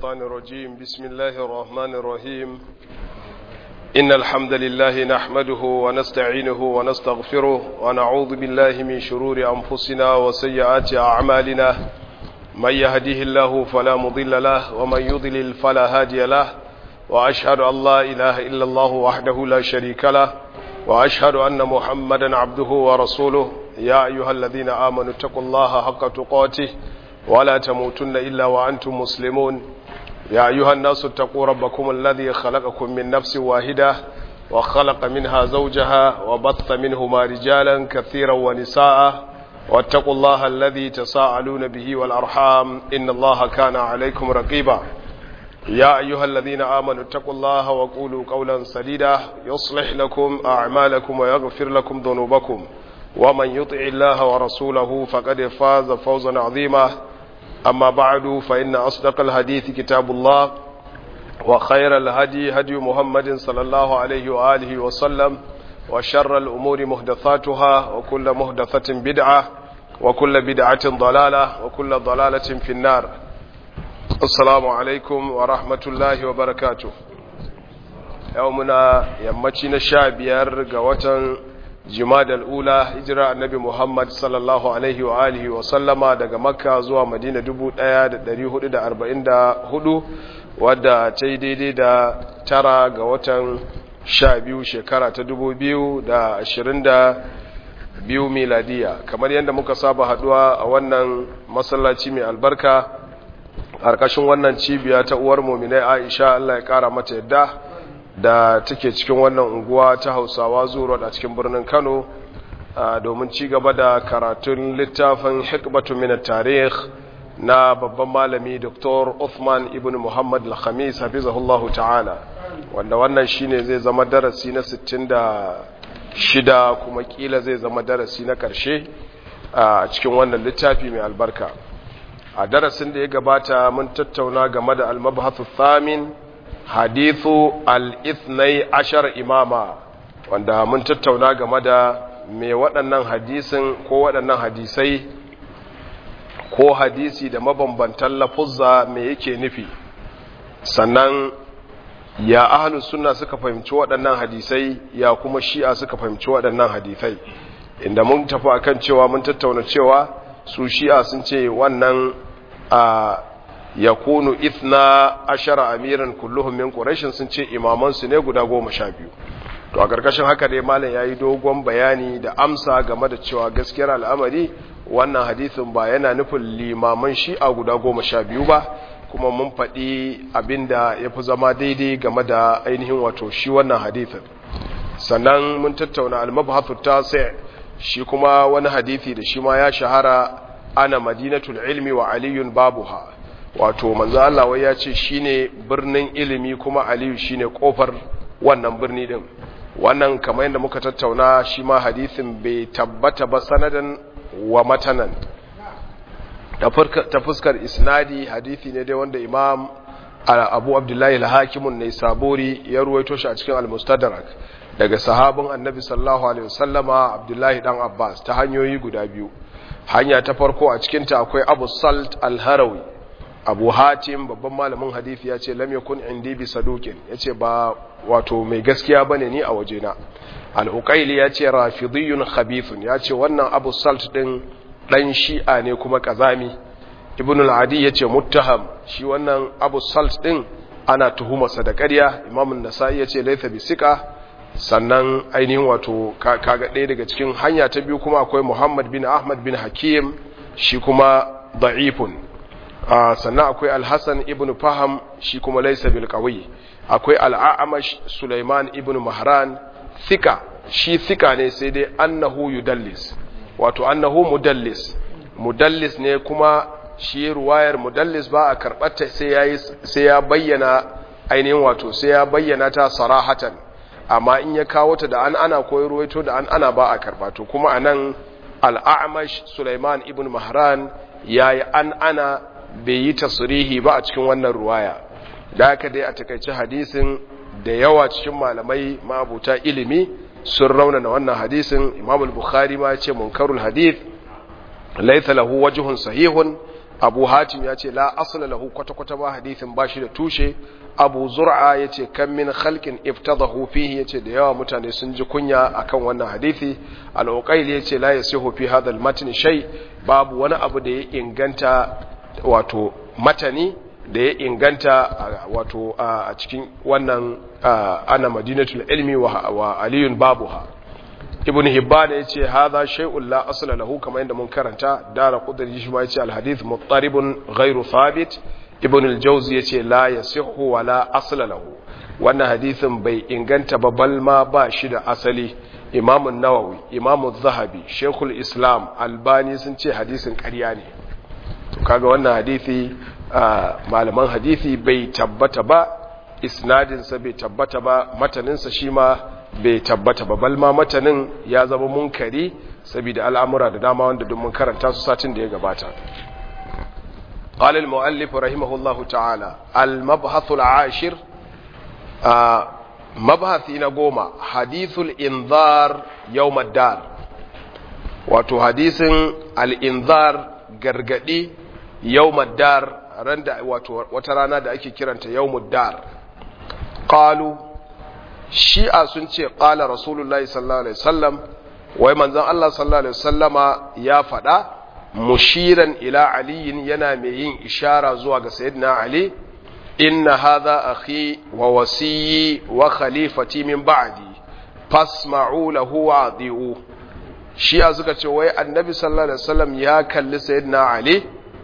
الشيطان الرجيم بسم الله الرحمن الرحيم إن الحمد لله نحمده ونستعينه ونستغفره ونعوذ بالله من شرور أنفسنا وسيئات أعمالنا من يهديه الله فلا مضل له ومن يضلل فلا هادي له وأشهد أن لا إله إلا الله وحده لا شريك له وأشهد أن محمدا عبده ورسوله يا أيها الذين آمنوا اتقوا الله حق تقاته ولا تموتن إلا وأنتم مسلمون يا أيها الناس اتقوا ربكم الذي خلقكم من نفس واحدة وخلق منها زوجها وبث منهما رجالا كثيرا ونساء واتقوا الله الذي تساءلون به والأرحام إن الله كان عليكم رقيبا يا أيها الذين آمنوا اتقوا الله وقولوا قولا سديدا يصلح لكم أعمالكم ويغفر لكم ذنوبكم ومن يطع الله ورسوله فقد فاز فوزا عظيما أما بعد فإن أصدق الحديث كتاب الله وخير الهدي هدي محمد صلى الله عليه وآله وسلم وشر الأمور مهدثاتها وكل مهدثة بدعة وكل بدعة ضلالة وكل ضلالة في النار السلام عليكم ورحمة الله وبركاته يومنا يمتنا شابير قوة jimadal ula hijira annabi Muhammad sallallahu alaihi wa alihi wa sallama daga makka zuwa madina 1444 wadda ta yi daidai da tara ga watan sha biyu shekara ta 2022 miladiya kamar yadda muka saba haduwa a wannan masallaci mai albarka ƙarƙashin wannan cibiya ta uwar muminai aisha Allah ya ƙara mata yadda da take cikin wannan unguwa ta hausawa zuwa a cikin birnin kano domin ci gaba da karatun littafin hikmatu min tarih na babban malami dr Uthman ibn Muhammad al-Khamis hafizahullahu ta'ala wanda wannan shine zai zama darasi na 66 kuma kila zai zama darasi na karshe a cikin wannan littafi mai albarka a darasin da ya gabata mun tattauna game da al-mabhathu thamin hadithu al-ithnai ashar imama wanda mun tattauna game da me waɗannan hadisin ko waɗannan hadisai ko hadisi da mabambantan lafuzza me yake nufi sannan ya ahlus sunna suka fahimci waɗannan hadisai ya kuma shi'a suka fahimci waɗannan hadisai inda mun tafi akan cewa mun tattauna cewa su shi'a sun ce wannan a yakunu ithna ashara amiran kulluhum min quraish sun ce imaman su ne guda goma sha biyu to a karkashin haka dai malam yayi dogon bayani da amsa game da cewa gaskiyar al'amari wannan hadisin ba yana nufin limaman shi'a guda goma sha biyu ba kuma mun faɗi abinda ya fi zama daidai game da ainihin wato shi wannan hadisin sannan mun tattauna al-mabhathu tasi shi kuma wani hadisi da shi ma ya shahara ana madinatul ilmi wa aliyun babuha wato manzo Allah wai ya ce shine birnin ilimi kuma Aliyu shine kofar wannan birni din wannan kamar yadda muka tattauna shi ma hadisin bai tabbata ba sanadan wa matanan ta fuskar isnadi hadisi ne dai wanda Imam Abu Abdullahi al-Hakim ne sabori ya ruwaito shi a cikin al-Mustadrak daga sahabin Annabi sallallahu alaihi wasallama Abdullahi dan Abbas ta hanyoyi guda biyu hanya ta farko a cikin ta akwai Abu Salt al-Harawi abu hatim babban malamin hadithi ya ce lam yakun indi bi saduqin yace ba wato mai gaskiya bane ni a wajena al-uqayli yace rafidiyun khabithun yace wannan abu salt din dan shi'a ne kuma kazami ibn al-adi yace muttaham shi wannan abu salt din ana tuhumarsa da ƙarya imam an-nasa'i yace laysa bi sika sannan ainihin wato kaga ɗaya daga cikin hanya ta biyu kuma akwai muhammad bin ahmad bin hakim shi kuma da'ifun sannan akwai alhassan ibn faham shi kuma laisa bil qawi akwai al'amash sulaiman ibn mahran thika shi thika ne sai dai annahu yudallis wato annahu mudallis mudallis ne kuma shi ruwayar mudallis ba a karbata sai yayi sai ya bayyana ainihin wato sai ya bayyana ta sarahatan amma in ya kawo ta da an ana koyi ruwaito da an ana ba a karbato kuma anan al'amash sulaiman ibn mahran yayi an ana bai yi tasirihi ba a cikin wannan ruwaya da haka dai a takaice hadisin da yawa cikin malamai mabuta ilimi sun raunana wannan hadisin imam al-bukhari ma ce munkarul hadith laysa lahu wajhun sahihun abu hatim ya ce la asla lahu kwata-kwata ba hadithin ba shi da tushe abu zur'a ya ce kan min khalqin iftadahu fihi ya ce da yawa mutane sun ji kunya akan wannan hadithi al-uqayl ya ce la yasihu fi hadha al-matn shay babu wani abu da ya inganta wato matani da ya inganta wato a cikin wannan ana madinatul ilmi wa aliyun babuha ibn hibban ya ce hadha shay'un la asla lahu kamar yadda mun karanta dara qudri shi ma ya ce al hadith muttaribun ghairu thabit ibn al jawzi ya ce la yasihhu wa la asla lahu wannan hadithin bai inganta ba bal ma ba shi da asali imam an-nawawi imam az-zahabi shaykhul islam albani sun ce hadisin ƙarya ne to kaga wannan hadisi malaman hadisi bai tabbata ba isnadinsa bai tabbata ba mataninsa shi ma bai tabbata ba balma matanin ya zama munkari saboda al'amura da dama wanda duk mun karanta su satin da ya gabata قال المؤلف رحمه الله تعالى المبحث العاشر مبحث نقوم حديث الإنذار يوم الدار wato hadisin al'inzar gargadi yau dar randa wato wata rana da ake kiranta yau dar ƙalu shi'a sun ce ƙala rasulullahi sallallahu alaihi wasallam wai manzan Allah sallallahu alaihi wasallama ya faɗa mushiran ila aliyin yana mai yin ishara zuwa ga sayyidina ali inna hadha akhi wa wasiyyi wa khalifati min ba'di fasma'u lahu wa adi'u shi'a suka ce wai annabi sallallahu alaihi wasallam ya kalli sayyidina ali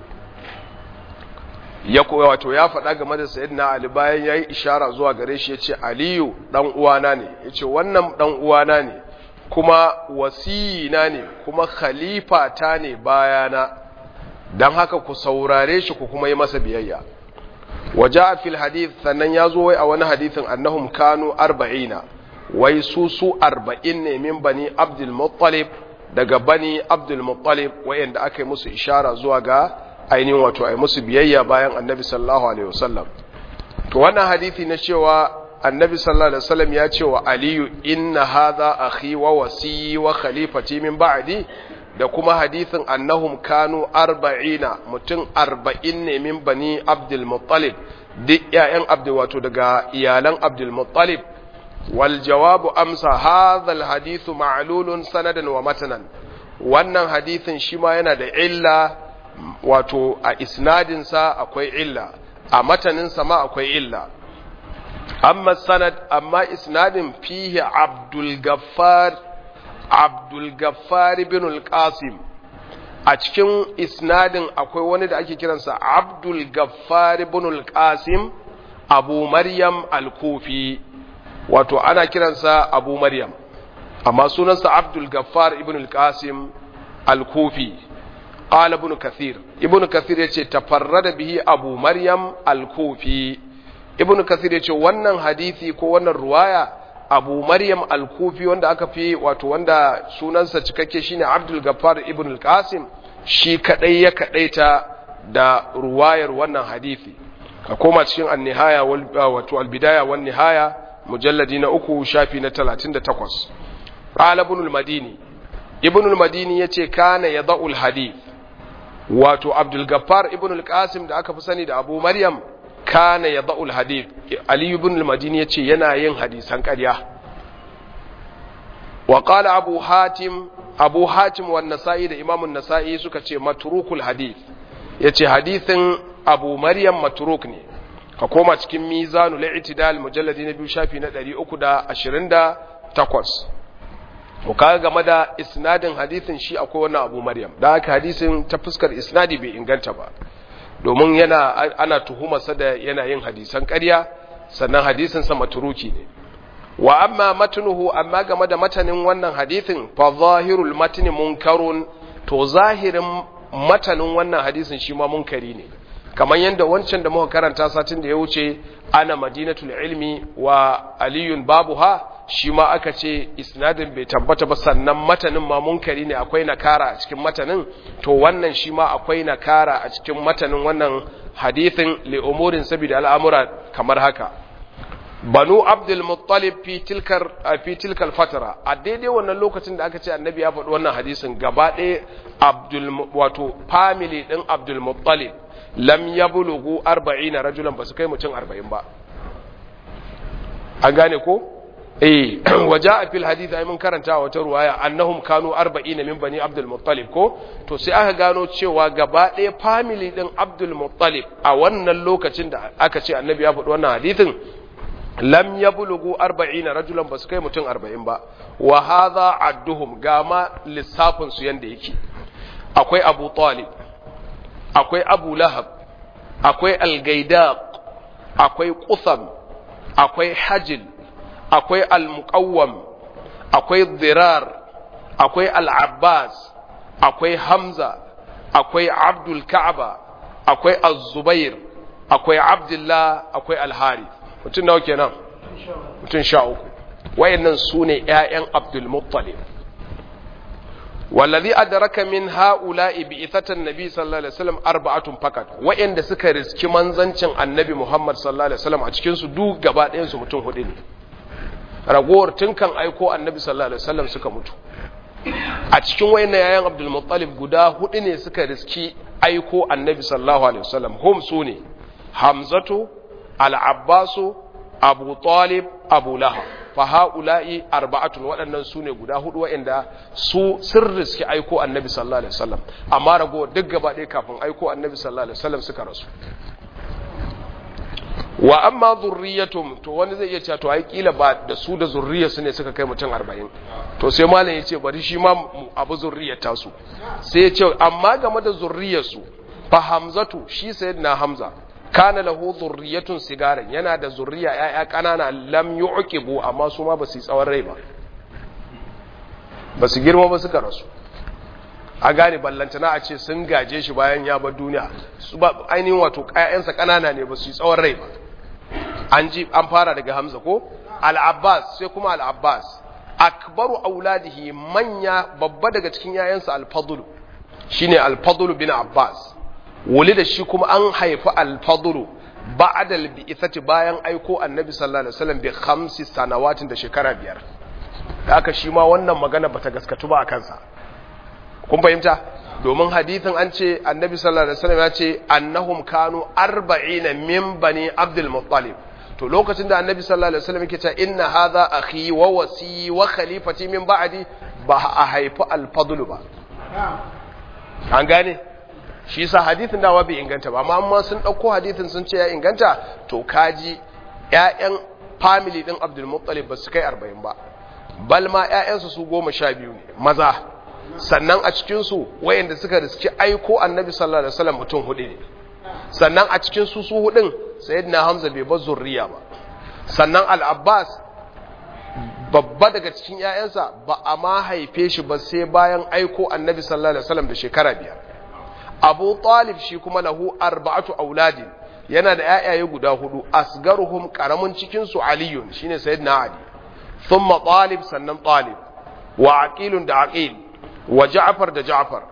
ya koya wato ya faɗa game da sayyidina ali bayan yayi ishara zuwa gare shi yace aliyu dan uwana ne yace wannan dan uwana ne kuma wasiyina ne kuma khalifa ta ne bayana dan haka ku saurare shi ku kuma yi masa biyayya waja fil hadith sannan ya zo wai a wani hadithin annahum kanu arba'ina wai su su arba'in ne min bani abdul muttalib daga bani abdul muttalib wayanda aka yi musu ishara zuwa ga ainihin wato ai musu biyayya bayan annabi sallallahu alaihi wasallam to wannan hadisi na cewa annabi sallallahu alaihi wasallam ya ce wa aliyu inna hadha akhi wa wasi wa khalifati min ba'di da kuma hadisin annahum kanu arba'ina mutum arba'in ne min bani abdul muttalib duk ƴaƴan abdul wato daga iyalan abdul muttalib wal jawabu amsa hadha al hadithu ma'lulun sanadan wa matanan wannan hadisin shi ma yana da illa wato a isnadinsa akwai illa a mataninsa ma akwai illa amma sanad amma isnadin fihi abdul gaffar abdul gaffar ibn al-qasim a cikin isnadin akwai wani da ake kiransa abdul gaffar ibn al-qasim abu maryam al-kufi wato ana kiransa abu maryam amma sunansa abdul gaffar ibn al-qasim al-kufi قال ابن كثير ابن كثير yace tafarrada bihi abu maryam al-kufi ibn kathir yace wannan hadisi ko wannan ruwaya abu maryam al-kufi wanda aka fi wato wanda sunansa cikakke shine abdul gaffar ibn al-qasim shi kadai ya kadaita da ruwayar wannan hadisi ka koma cikin an-nihaya wato al-bidaya wan nihaya mujalladi na uku shafi na 38 qala ibn al-madini ibn al-madini yace kana yada'u al-hadith wato abdul gaffar ibn al-qasim da aka fi sani da abu maryam kana yada'u al-hadith ali ibn al-madini yace yana yin hadisan ƙarya wa qala abu hatim abu hatim wa nasa'i da imam an-nasa'i suka ce matrukul hadith yace hadithin abu maryam matruk ne ka koma cikin mizanul i'tidal mujalladi na biyu shafi na 328 to kaga game da isnadin hadisin shi akwai wannan abu maryam da haka hadisin ta fuskar isnadi bai inganta ba domin yana ana tuhumarsa da yana yin hadisan ƙarya sannan hadisin sa maturuki ne wa amma matnuhu amma game da matanin wannan hadisin fa zahirul matni munkarun to zahirin matanin wannan hadisin shi ma munkari ne kamar yadda wancan da muka karanta satin da ya wuce ana madinatul ilmi wa aliyun babuha shi ma aka ce isnadin bai tabbata ba sannan matanin ma munkari ne akwai nakara a cikin matanin to wannan shi ma akwai nakara a cikin matanin wannan hadithin li umurin saboda al'amura kamar haka banu abdul muttalib fi tilkar fi tilkal fatara a daidai wannan lokacin da aka ce annabi ya faɗi wannan hadisin gaba ɗaya abdul wato family din abdul muttalib lam yablughu 40 rajulan basu kai mutum 40 ba an gane ko eh waja fil hadith ay mun karanta wata ruwaya annahum kanu 40 min bani abdul muttalib ko to sai aka gano cewa gaba ɗaya family din abdul muttalib a wannan lokacin da aka ce annabi ya faɗi wannan hadithin lam yablugu 40 rajulan basu kai mutum 40 ba wa hadha adduhum gama lissafin su yanda yake akwai abu talib akwai abu lahab akwai al-gaidaq akwai qusam akwai hajil akwai al-muqawwam akwai dirar akwai al-abbas akwai hamza akwai abdul ka'aba akwai az-zubair akwai abdullah akwai al-harith mutum nawa kenan mutum sha uku wayannan su ne ‘ya'yan abdulmuttalib wallazi adraka min ha'ula'i bi ithatan nabi sallallahu alaihi wasallam arba'atun fakat wayanda suka riski manzancin annabi muhammad sallallahu alaihi wasallam a cikin su duk gaba ɗayan su mutum hudu ne ragowar tun kan aiko annabi sallallahu alaihi wasallam suka mutu a cikin wayannan ‘ya'yan abdulmuttalib guda hudu ne suka riski aiko annabi sallallahu alaihi wasallam hum su ne hamzatu al'abbasu abu talib abu lahab fa ha'ula'i arba'atun waɗannan su ne guda hudu waɗanda su sun riski aiko annabi sallallahu alaihi wasallam amma rago duk gaba ɗaya kafin aiko annabi sallallahu alaihi wasallam suka rasu wa amma zurriyatum to wani zai iya cewa to ai kila ba da su da zurriyarsu ne suka kai mutum 40 to sai malam ya ce bari shi ma abu zurriyar tasu sai ya ce amma game da zurriyarsu fa hamzatu shi sayyidina hamza kana lahu zurriyatun sigaran yana da zurriya yaya kanana lam yu'qibu amma su ma basu yi tsawon rai ba basu girma ba suka rasu a gane ballantana a ce sun gaje shi bayan ya bar duniya su ba ainihin wato ƴaƴansa kanana ne basu yi tsawon rai ba an ji an fara daga Hamza ko al-Abbas sai kuma al-Abbas akbaru auladihi manya babba daga cikin ƴaƴansa al-Fadl shine al-Fadl bin Abbas wuli da shi kuma an haifi alfadulu ba'da albi'ithati bayan aiko annabi sallallahu alaihi wasallam bi khamsi sanawatin da shekara biyar da aka shi ma wannan magana bata gaskatu ba a kansa kun fahimta domin hadithin an ce annabi sallallahu alaihi wasallam ya ce annahum kanu 40 min bani abdul muttalib to lokacin da annabi sallallahu alaihi wasallam yake cewa inna hadha akhi wa wasi wa khalifati min ba'di ba a haifi alfadlu ba an gane shi sa hadithin dawa bai inganta ba amma sun ɗauko hadithin sun ce ya inganta to kaji ‘ya'yan family ɗin abdulmuttalib ba su kai arba'in ba bal ma ‘ya'yansu su goma sha biyu ne maza sannan a cikinsu wayanda suka riski aiko annabi sallallahu alaihi wasallam mutum hudu ne sannan a cikin su su hudun sayyidina hamza bai bar zurriya ba sannan al-abbas babba daga cikin ‘ya'yansa ba a ma haife shi ba sai bayan aiko annabi sallallahu alaihi wasallam da shekara biyar abu talib shi kuma lahu arba'atu auladin yana da yayaye guda hudu asgaruhum karamin cikin su aliyun shine sayyidina ali thumma talib sannan talib wa aqilun da aqil wa ja'far da ja'far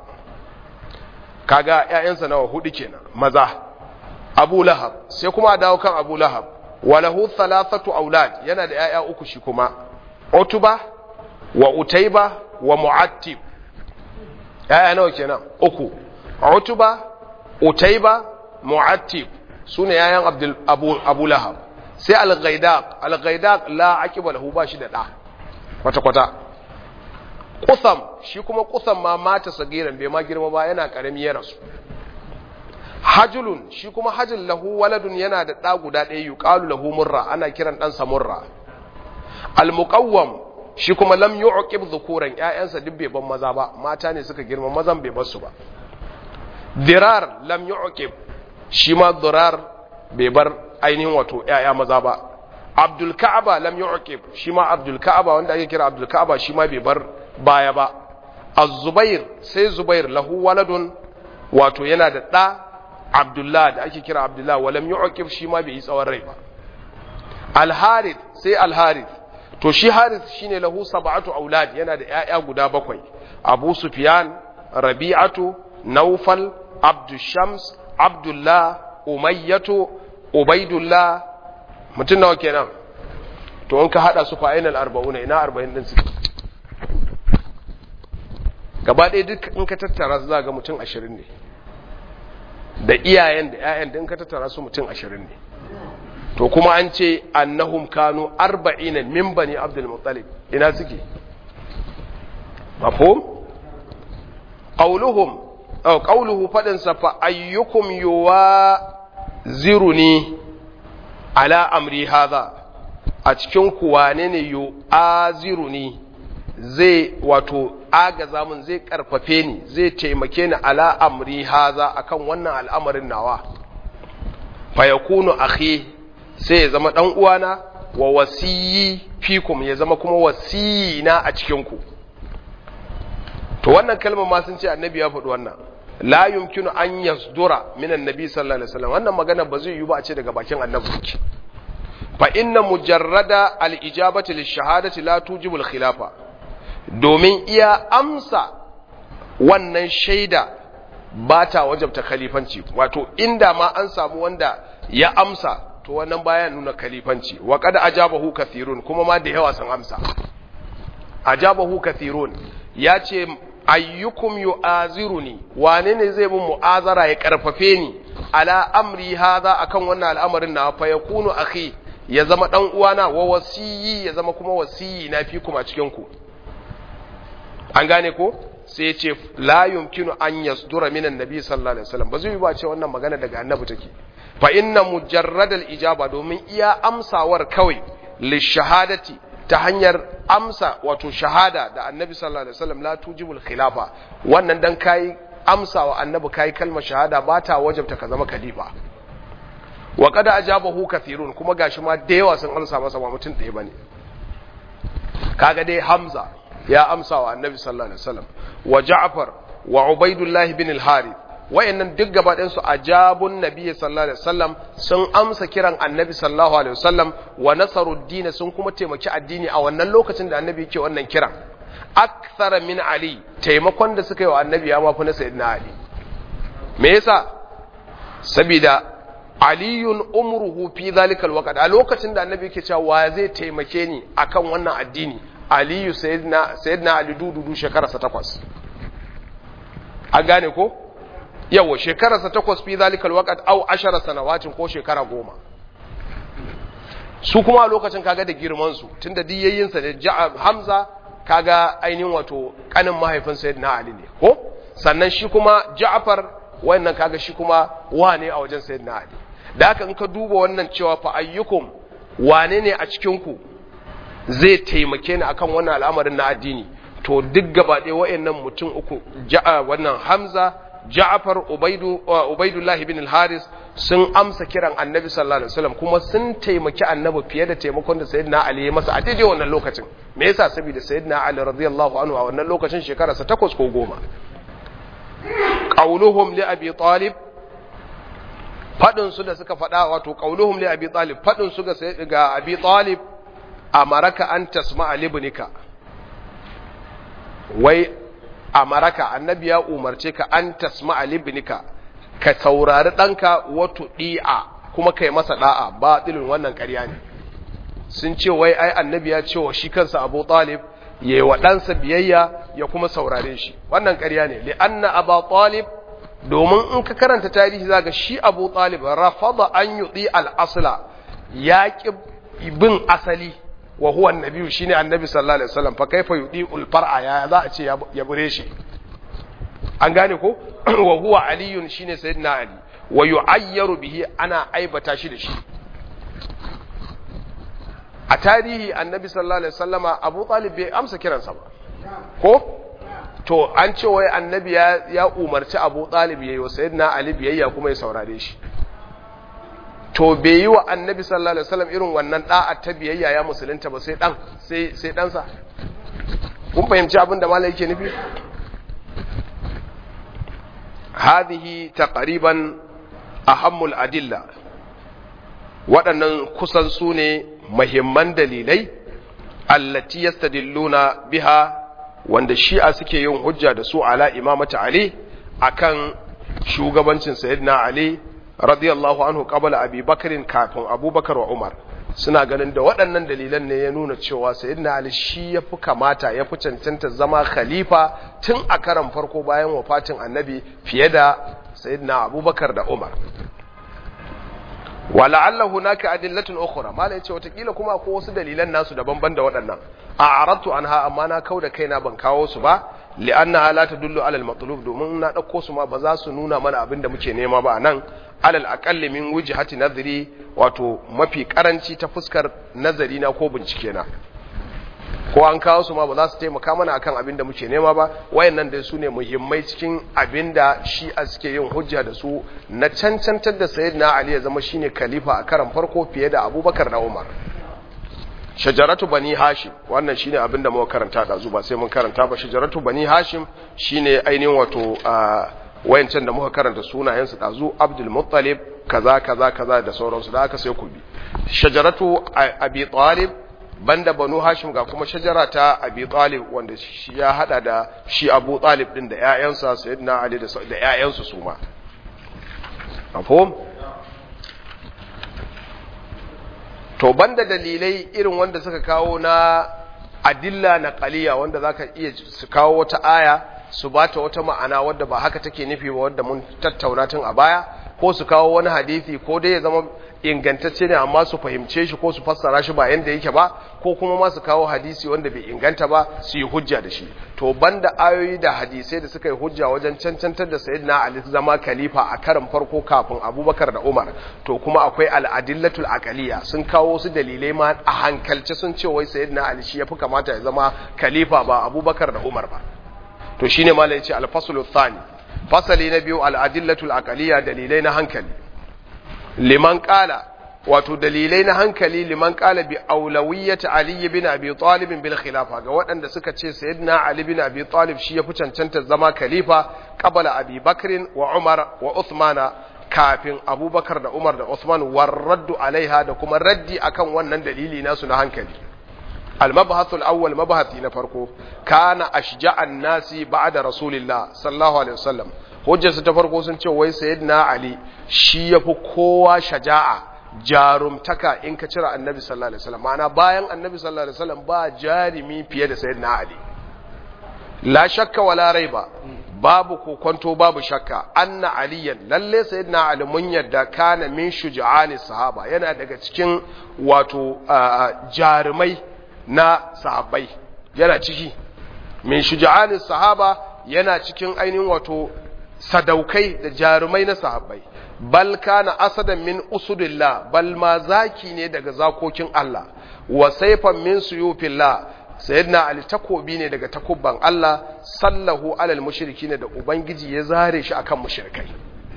kaga yayansa nawa hudu kenan maza abu lahab sai kuma dawo kan abu lahab wa lahu thalathatu aulad yana da yaya uku shi kuma utuba wa utayba wa mu'attib yaya nawa kenan uku Utuba, Utaiba, Mu'attib su ne yayan Abdul Abu, Abu Lahab. Sai Al-Ghaidaq, Al-Ghaidaq la aqiba lahu ba shi da da. Kwata kwata. Qusam, shi kuma Qusam ma mata sagiran bai ma girma ba yana karami ya rasu. Hajulun, shi kuma Hajul lahu waladun yana da da guda ɗaya yuqalu lahu Murra, ana kiran dan sa Murra. Al-Muqawwam shi kuma lam yu'qib dhukuran ƴaƴansa duk bai ban maza ba, mata ne suka girma mazan bai bar su ba. dirar lam yu'qib shi ma dirar bai bar ainihin wato yaya maza ba abdul ka'aba lam yu'qib shi ma abdul ka'aba wanda ake kira abdul ka'aba shi ma bai bar baya ba az-zubair sai zubair lahu waladun wato yana da da abdullah da ake kira abdullah wa lam yu'qib shi ma bai yi tsawon rai ba al-harith sai al-harith to shi harith shine lahu sab'atu aulad yana da yaya guda bakwai abu sufyan rabi'atu naufal abdushams abdullah umayyatu ubaidullah mutum nawa kenan to in ka hada su fa ainal arba'una ina arba'in din suke gaba ɗaya duk in ka tattara su za ga mutum ashirin ne da iyayen da 'ya'yan da in ka tattara su mutum ashirin ne to kuma an ce annahum kanu arba'ina min bani abdul muttalib ina suke mafhum qauluhum aw qauluhu fadin sa fa ayyukum yuwaziruni ala amri hadha a cikin ku wane ne yu'aziruni zai wato agaza mun zai karfafe ni zai taimake ni ala amri haza akan wannan al'amarin nawa fa yakunu akhi sai ya zama dan uwana wa wasiyi fikum ya zama kuma wasiyi na a cikin ku to wannan kalmar ma sun ce annabi ya faɗi wannan la yumkinu an yasdura min annabi sallallahu alaihi wasallam wannan magana ba zai yi ba a ce daga bakin annabi take fa inna mujarrada al-ijabati lish-shahadati la tujibu al-khilafa domin iya amsa wannan shaida ba ta wajabta khalifanci wato inda ma an samu wanda ya amsa to wannan baya nuna khalifanci wa qad ajabahu kathirun kuma ma da yawa sun amsa ajabahu kathirun ya ce ayyukum yu'aziruni wane ne zai mun mu'azara ya karfafe ni ala amri hadha akan wannan al'amarin na fa yakunu akhi ya zama dan uwana wa wasiyi ya zama kuma wasiyi na fi kuma cikin ku an gane ko sai ya ce la yumkinu an yasdura minan nabi sallallahu alaihi wasallam ba zai yi ba ce wannan magana daga annabi take fa inna mujarrad al ijaba domin iya amsawar kawai li shahadati ta hanyar amsa wato shahada da annabi sallallahu alaihi wasallam la tujibul khilafa wannan dan kai amsawa annabi kai kalmar shahada ba ta wajabta ka zama khalifa wa qad ajabahu kathirun kuma gashi ma da yawa sun amsa masa ba mutum ɗaya bane kaga dai hamza ya amsa wa annabi sallallahu alaihi wasallam wa ja'far wa ubaidullah bin al-harith wayannan duk gaba ɗayan su ajabun nabi sallallahu alaihi wasallam sun amsa kiran annabi sallallahu alaihi wasallam wa nasaruddin sun kuma taimaki addini a wannan lokacin da annabi yake wannan kiran akthara min ali taimakon da suka yi wa annabi ya mafi na sayyidina ali me yasa saboda aliyun umruhu fi zalika alwaqt a lokacin da annabi yake cewa wa zai taimake ni akan wannan addini aliyu sayyidina ali dududu shekararsa takwas an gane ko yawa shekararsa takwas fi zalikal waqt au ashara sanawatin ko shekara goma su kuma a lokacin kaga da girman su tunda diyayyin sa ne hamza kaga ainihin wato kanin mahaifin sayyidina ali ne ko sannan shi kuma ja'far wannan kaga shi kuma wane a wajen sayyidina ali da haka in ka duba wannan cewa fa ayyukum wane ne a cikin ku zai taimake ni akan wannan al'amarin na addini to duk gaba ɗaya wa'annan mutum uku ja'a wannan Hamza Ja'far Ubaidu Ubaidullah ibn al-Haris sun amsa kiran Annabi sallallahu alaihi wasallam kuma sun taimaki Annabi fiye da taimakon da Sayyidina Ali ya masa a daidai wannan lokacin me yasa saboda Sayyidina Ali radiyallahu anhu a wannan lokacin shekararsa takwas ko goma qauluhum li Abi Talib fadin su da suka fada wato qauluhum li Abi Talib fadin su ga ga Abi Talib amaraka an tasma libnika wai amaraka annabi ya umarce ka an tasma libnika ka saurari ɗanka wato ɗi'a kuma kai masa ɗa'a ba ɗilin wannan ƙarya ne sun ce wai ai annabi ya ce wa shi kansa abu talib ya yi wa ɗansa biyayya ya kuma saurare shi wannan ƙarya ne li'anna abu talib domin in ka karanta tarihi zaga shi abu talib rafada an yuɗi al'asla ya ƙi bin asali wa huwa annabi shine annabi sallallahu alaihi wasallam fa kaifa yudiul far'a ya za a ce ya bure shi an gane ko wa huwa aliyun shine sayyidina ali wa yu'ayyaru bihi ana aibata shi da shi a tarihi annabi sallallahu alaihi wasallama abu talib bai amsa kiransa ba ko to an ce wai annabi ya, ya umarci abu talib yayi wa sayyidina ali biyayya kuma ya saurare shi to bai yi wa annabi sallallahu alaihi wasallam irin wannan da'a ta biyayya ya musulunta ba sai dan sai sai ɗansa kun fahimci abin da malai yake nufi hadhihi taqriban ahammul adilla waɗannan kusan su ne muhimman dalilai allati yastadilluna biha wanda shi'a suke yin hujja da su ala imamata ali akan shugabancin sayyidina ali radiyallahu anhu qabla abi bakarin kafin abubakar wa umar suna ganin da waɗannan dalilan ne ya nuna cewa sayyidina ali shi ya fi kamata ya fi cancanta zama khalifa tun a karan farko bayan wafatin annabi fiye da sayyidina abubakar da umar wala'alla hunaka adillatun ukhra mala yace watakila kuma ko wasu dalilan nasu daban-ban da waɗannan a aratu anha amma na kauda kaina ban kawo su ba li'anna la tadullu ala al-matlub domin na dauko su ma ba za su nuna mana abin da muke nema ba nan alal aqalli min wujhati nadhri wato mafi karanci ta fuskar nazari na ko bincike na ko an kawo su ma ba za su taimaka mana akan abin da muke nema ba wayannan dai su ne muhimmai cikin abin da shi a suke yin hujja da su na cancantar da sayyidina ali ya zama shine khalifa a karan farko fiye da abubakar da umar shajaratu bani hashim wannan shine abin da muka karanta da ba sai mun karanta ba shajaratu bani hashim shine ainihin wato wayancan da muka karanta sunayen su dazu abdul muttalib kaza kaza kaza da sauransu da aka sai ku bi shajaratu abi talib banda banu hashim ga kuma shajara ta abi talib wanda shi ya hada da shi abu talib din da ƴaƴansa sayyidina ali da ƴaƴansu su ma mafhum to banda dalilai irin wanda suka kawo na adilla na qaliya wanda zaka iya su kawo wata aya su bata wata ma'ana wadda ba haka take nufi ba wadda mun tattauna tun a baya ko su kawo wani hadisi ko dai ya zama ingantacce ne amma su fahimce shi ko su fassara shi ba yanda yake ba ko kuma ma su kawo hadisi wanda bai inganta ba su yi hujja da shi to banda ayoyi da hadisai da suka yi hujja wajen cancantar da sayyidina ali zama khalifa a karin farko kafin abubakar da umar to kuma akwai al'adillatul aqaliya sun kawo su dalilai ma a hankalce sun ce wai sayyidina ali shi yafi kamata ya zama khalifa ba abubakar da umar ba to shine malai ya ce al-faslu thani fasali na biyu al'adillatul aqaliya dalilai na hankali liman kala wato dalilai na hankali liman kala bi aulawiyyati ali bin abi talib bil khilafa ga waɗanda suka ce sayyidina ali bin abi talib shi yafi cancanta zama khalifa qabala abi bakrin wa umar wa uthmana kafin abubakar da umar da uthman war raddu alaiha da kuma raddi akan wannan dalili nasu na hankali المبحث الأول مبحث نفرقه كان أشجع الناس بعد رسول الله صلى الله عليه وسلم hujjar ta farko sun ce wai sayyidina ali shi yafi kowa shaja'a jarumtaka in ka cire annabi sallallahu alaihi wasallam ma'ana bayan annabi sallallahu alaihi wasallam ba jarimi fiye da sayyidina ali la shakka wala raiba babu kokonto babu shakka anna aliyan lalle sayyidina ali mun yadda kana min shuja'ani sahaba yana daga cikin wato jarumai na sahabbai yana ciki min shuja'ani sahaba yana cikin ainihin wato sadaukai da jarumai na sahabbai bal kana asadan min usudillah bal ma zaki ne daga zakokin Allah wa sayfan min suyufillah sayyidina ali takobi ne daga takubban Allah sallahu alal mushrikin da ubangiji ya zare shi akan mushrikai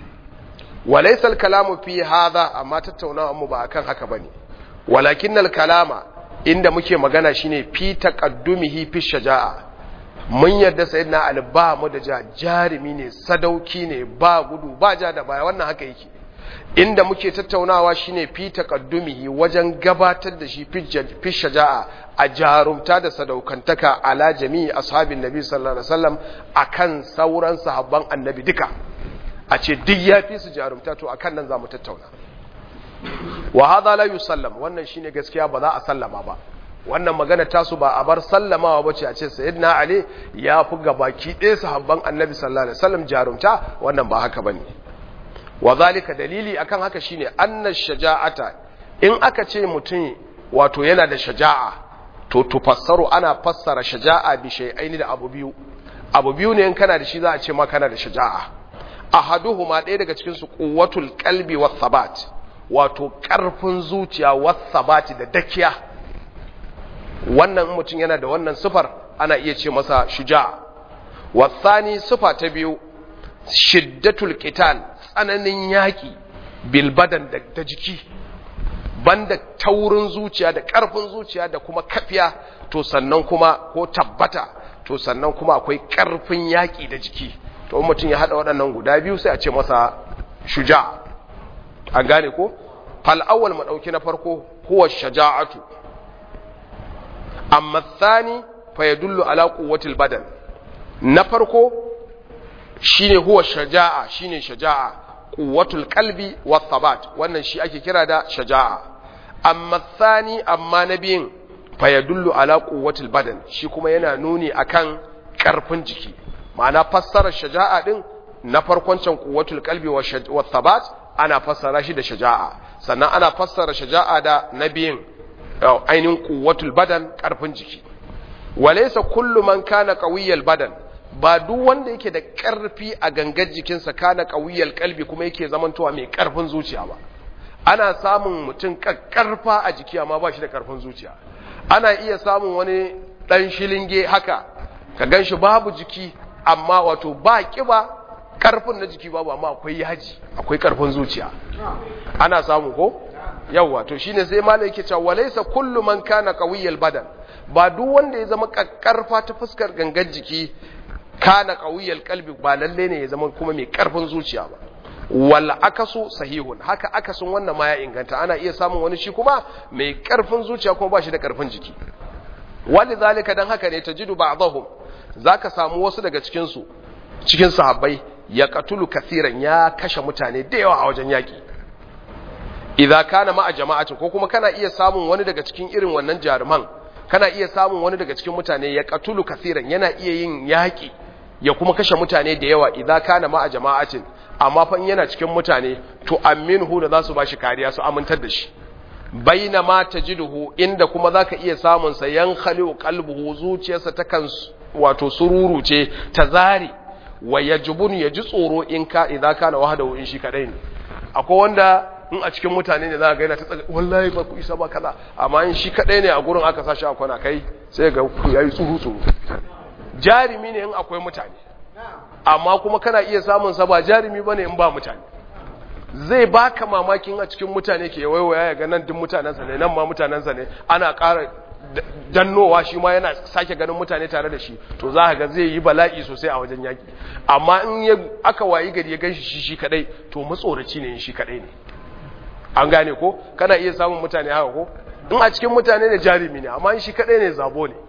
wa laysa al kalamu fi hadha amma tattaunawa mu ba akan haka bane walakin al kalama inda muke magana shine fi taqaddumihi fi shaja'a mun yarda sayyidina ali ba mu da ja jarimi ne sadauki ne ba gudu ba ja da baya wannan haka yake inda muke tattaunawa shine fi taqaddumihi wajen gabatar da shi fi shaja'a a jarumta da sadaukantaka ala jami'i ashabin nabi sallallahu alaihi wasallam akan sauran sahabban annabi duka a ce duk ya fi su jarumta to akan nan zamu tattauna wa hadha la yusallam wannan shine gaskiya ba za a sallama ba wannan magana tasu ba a bar sallamawa bace a ce sayyidina ali ya fi gabaki ɗaya sahabban annabi sallallahu alaihi wasallam jarumta wannan ba haka bane wa zalika dalili akan haka shine anna shaja'ata in aka ce mutum wato yana da shaja'a to tufassaru ana fassara shaja'a bi shay'aini da abu biyu abu biyu ne in kana da shi za a ce ma kana da shaja'a ahaduhuma ɗaya daga cikin su quwwatul qalbi was sabat wato ƙarfin zuciya was sabati da dakiya wannan mutum yana da wannan sifar ana iya ce masa shuja'a wasani sifa ta biyu shiddatul qital tsananin yaki bil badan da jiki banda taurin zuciya da ƙarfin zuciya da kuma kafiya to sannan kuma ko tabbata to sannan kuma akwai ƙarfin yaki da jiki to mutum ya hada waɗannan guda biyu sai a ce masa shuja'a an gane ko fal awwal mu dauki na farko huwa shaja'atu amma thani fa yadullu ala quwwatil badan na farko shine huwa shaja'a shine shaja'a quwwatul qalbi was sabat wannan shi ake kira da shaja'a amma thani amma na biyun fa yadullu ala quwwatil badan shi kuma yana nuni akan karfin jiki ma'ana fassarar shaja'a din na farkon can quwwatul qalbi wa thabat ana fassara shi da shaja'a sannan ana fassara shaja'a da na biyun ainihin quwwatul badan karfin jiki walaysa kullu man kana qawiyyal badan ba duk wanda yake da karfi a gangar jikinsa kana qawiyyal qalbi kuma yake zamantowa mai karfin zuciya ba ana samun mutum karfa a jiki amma ba shi da karfin zuciya ana iya samun wani dan shilinge haka ka ganshi babu jiki amma wato ba kiba karfin na jiki babu amma akwai yaji akwai karfin zuciya ana samu ko yawa to shine sai malai yake cewa walaysa kullu man kana qawiyyal badan ba duk wanda ya zama karfa ta fuskar gangar jiki kana qawiyyal qalbi ba lalle ne ya zama kuma mai karfin zuciya ba wal akasu sahihun haka akasun wannan ma ya inganta ana iya samun wani shi kuma mai karfin zuciya kuma ba shi da karfin jiki walizalika dan haka ne tajidu ba'dahum zaka samu wasu daga cikin su cikin sahabbai ya katulu kathiran ya kashe mutane da yawa a wajen yaki idza kana ma'a jama'atin ko kuma kana iya samun wani daga cikin irin wannan jaruman kana iya samun wani daga cikin mutane ya katulu kathiran yana iya yin yaki ya kuma kashe mutane da yawa idza kana ma'a jama'atin amma fa yana cikin mutane to aminhu da za su bashi kariya su amintar da shi baina ma tajiduhu inda kuma zaka iya samun sa yan khaliu qalbuhu zuciyarsa ta kan wato sururu ce ta zari wa yajbun yaji tsoro in ka idza kana wahdahu in shi kadai ne akwai wanda in a cikin mutane ne za ga yana ta tsaga wallahi ba ku isa ba kaza amma in shi kadai ne a gurin aka sashi a kwana kai sai ga ku yayi tsuru tsuru jarimi ne in akwai mutane amma kuma kana iya samun sa ba jarimi bane in ba mutane zai baka mamakin a cikin mutane ke waiwaya ya ga nan duk mutanensa ne nan ma mutanensa ne ana ƙara dannowa shi ma yana sake ganin mutane tare da shi to za ga zai yi bala'i sosai a wajen yaki amma in ya aka wayi gari ya ganshi shi shi kadai to matsoraci ne shi kadai ne an gane ko kana iya samun mutane haka ko in a cikin mutane ne jarumi ne amma in shi kadai ne zabo ne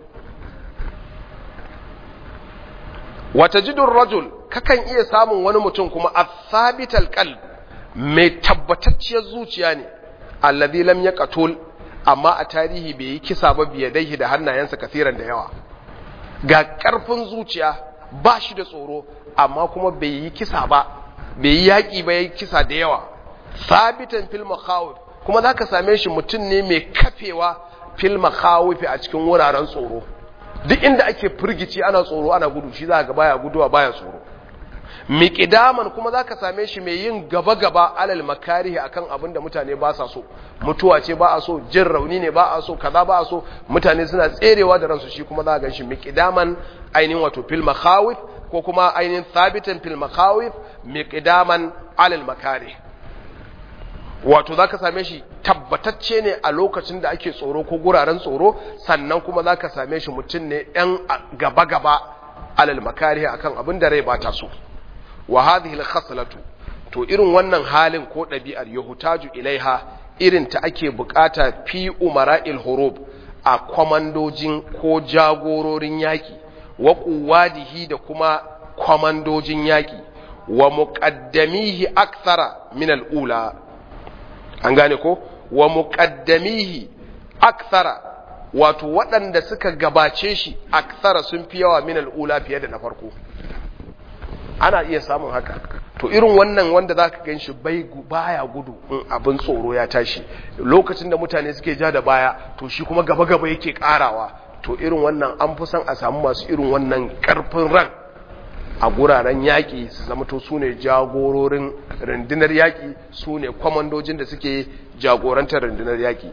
wata jidun rajul kakan iya samun wani mutum kuma a sabital qalb mai tabbatacciyar zuciya ne alladhi lam yaqtul amma a tarihi bai yi kisa ba biye dai da hannayensa kafiran da yawa ga karfin zuciya ba shi da tsoro amma kuma bai yi kisa ba bai yi yaƙi ba yi kisa da yawa sabitan fil makhawif kuma zaka same shi mutum ne mai kafewa fil makhawif a cikin wuraren tsoro duk inda ake firgici ana tsoro ana gudu shi za ga baya guduwa baya tsoro miƙidaman kuma za ka same shi mai yin gaba-gaba alal makarihi akan abin da mutane ba sa so mutuwa ce ba a so jin rauni ne ba a so kaza ba a so mutane suna tserewa da ransu shi kuma za gan shi miƙidaman ainihin wato fil makhawif ko kuma ainihin thabitan fil makhawif miƙidaman alal makarihi wato za ka same shi tabbatacce ne a lokacin da ake tsoro ko guraren tsoro sannan kuma za ka same shi mutum ne ‘yan gaba-gaba alal makarihi akan abin da rai ba ta so wa hadhihi al-khaslatu to irin wannan halin ko ɗabi'ar yahutaju ilaiha irin ta ake bukata fi umara'il hurub a kwamandojin ko jagororin yaki wa quwadihi da kuma kwamandojin yaki wa muqaddamihi akthara min al-ula an gane ko wa muqaddamihi akthara wato waɗanda suka gabace shi akthara sun fi yawa min al-ula fiye da na farko ana iya samun haka to irin wannan wanda zaka gan shi bai baya gudu in abin tsoro ya tashi lokacin da mutane suke ja da baya to shi kuma gaba gaba yake karawa to irin wannan an fi son a samu masu irin wannan karfin ran a guraren yaƙi su zama to su ne jagororin rundunar yaƙi su ne kwamandojin da suke jagorantar rundunar yaƙi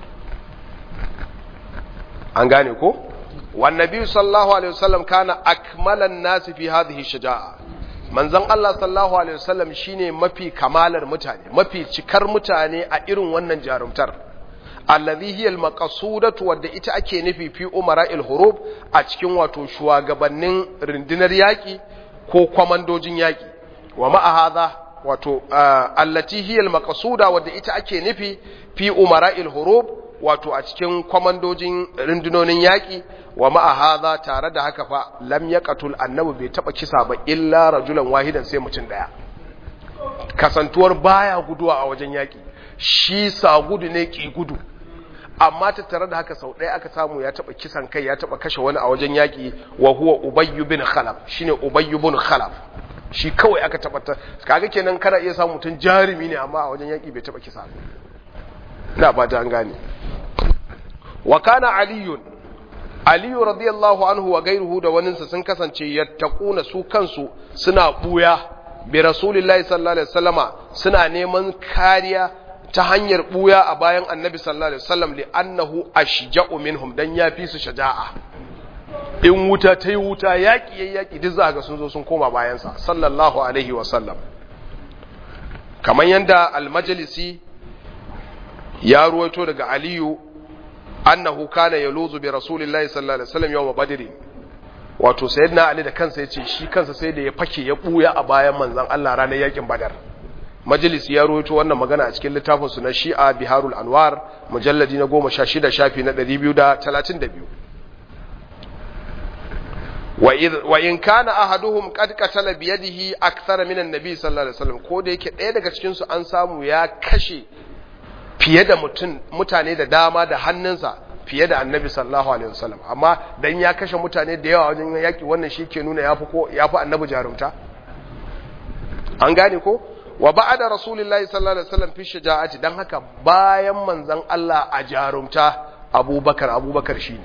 an gane ko wannabi sallallahu alaihi wasallam kana akmalan nasi fi hadhihi shaja'a manzon Allah sallallahu alaihi wasallam shine mafi kamalar mutane mafi cikar mutane a irin wannan jarumtar allazi hiya almaqsudatu wadda ita ake nufi fi umara'il hurub a cikin wato shugabannin rundunar yaki ko kwamandojin yaki wa ma'a hadha wato allati hiya almaqsuda wadda ita ake nufi fi umara'il hurub wato a cikin kwamandojin rundunonin yaƙi wa ma'a haza tare da haka fa lam yaqatul annabi bai taba kisa ba illa rajulan wahidan sai mutum daya kasantuwar baya guduwa a wajen yaƙi shi sagudu ne ki gudu amma tattare da haka sau ɗaya aka samu ya taɓa kisan kai ya taɓa kashe wani a wajen yaƙi wa huwa ubayyu bin khalaf shine ubayyu bin khalaf shi kawai aka taɓa ta kaga kenan kana iya samu mutum jarumi ne amma a wajen yaƙi bai taɓa kisa ina ba ta an gane wa kana aliyun aliyu radiyallahu anhu wa gairuhu da waninsa sun kasance yattaquna su kansu suna buya bi rasulillahi sallallahu alaihi wasallama suna neman kariya ta hanyar buya a bayan annabi sallallahu alaihi wasallam li annahu ashja'u minhum dan yafi su shaja'a in wuta ta yi wuta yaƙi yayi yaƙi duk za ga sun zo sun koma bayansa sallallahu alaihi wasallam kamar yanda al-majlisi ya ruwaito daga aliyu annahu kana yaluzu bi rasulillahi sallallahu alaihi wasallam yawm badr wato sayyidina ali da kansa yace shi kansa sai da ya fake ya buya a bayan manzon Allah ranar yakin badar majalis ya rawaito wannan magana a cikin littafin su na Shi'a Biharul Anwar mujalladi na 16 shafi na 232 wa idh wa in kana ahaduhum qad qatala bi yadihi akthara min an-nabi sallallahu alaihi wasallam ko da yake ɗaya daga cikin su an samu ya kashe fiye da mutum mutane da dama da hannunsa fiye da annabi sallallahu alaihi wasallam amma dan ya kashe mutane da yawa wajen yaki wannan shi ke nuna yafi ko yafi annabi jarumta an gane ko wa ba'da rasulillahi sallallahu alaihi wasallam fi shaja'ati dan haka bayan manzon Allah a jarumta abubakar abubakar shine